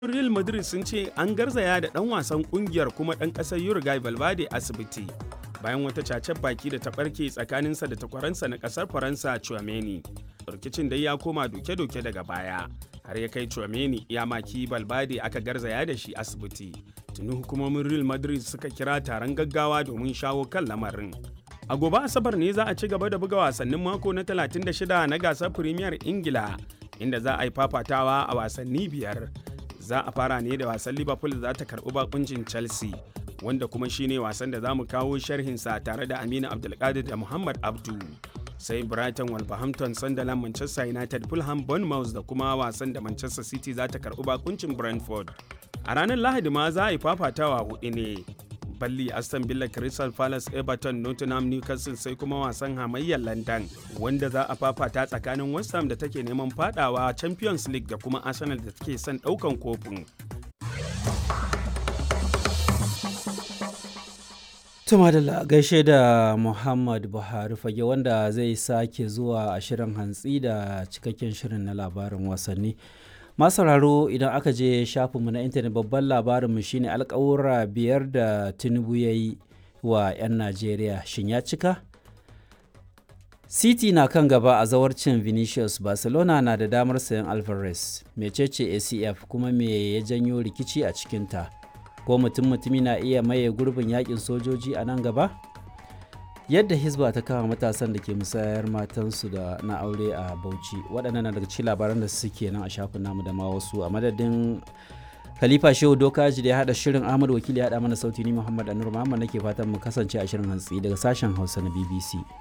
Real Madrid sun ce an garzaya da ɗan wasan ƙungiyar kuma ɗan ƙasar Uruguay Valverde asibiti bayan wata cacen baki da ta ɓarke tsakaninsa da takwaransa na ƙasar Faransa Chouameni. Rikicin dai ya koma doke-doke daga baya har ya kai Chouameni ya maki Valverde aka garzaya da shi asibiti. Tuni hukumomin Real Madrid suka kira taron gaggawa domin shawo kan lamarin. A gobe Asabar ne za a ci gaba da buga wasannin mako na 36 na gasar Premier Ingila inda za a yi fafatawa a wasanni biyar. Za a fara ne da wasan Liverpool za ta karɓi bakuncin Chelsea wanda kuma shine wasan da za mu kawo sharhinsa tare da Aminu Abdulkadir da Muhammad Abdu. Sai Brighton Wolverhampton Sunderland Manchester United Fulham Bournemouth da kuma wasan da Manchester City za ta karɓi bakuncin Brentford. A ranar Lahadi ma za a yi fafatawa hudu ne. balli aston villa crystal palace everton nottingham newcastle sai kuma wasan hamayyar london wanda za a fafata tsakanin west ham da take neman fadawa champions league da kuma arsenal da take son daukan kofin Tuma da gaishe da Muhammad Buhari fage wanda zai sake zuwa a shirin hantsi da cikakken shirin na labarin wasanni. sauraro idan aka je shafinmu na intanet babban labarinmu shine alkawura biyar da tinubu ya yi wa 'yan najeriya shin ya cika city na kan gaba a zawarcin vinicius barcelona na da damar sayan alvarez mecece acf kuma me ya janyo rikici a cikinta ko mutum mutumi na iya maye gurbin yakin sojoji a nan gaba yadda hisba ta kama matasan da ke musayar matansu da na aure a bauchi waɗannan na daga cikin labaran da suke nan a shafin namu da ma wasu a madadin khalifa shehu dokaji da ya haɗa shirin ahmad wakili ya haɗa mana sauti ni muhammad anur muhammad nake fatan mu kasance a shirin hantsi daga sashen hausa na bbc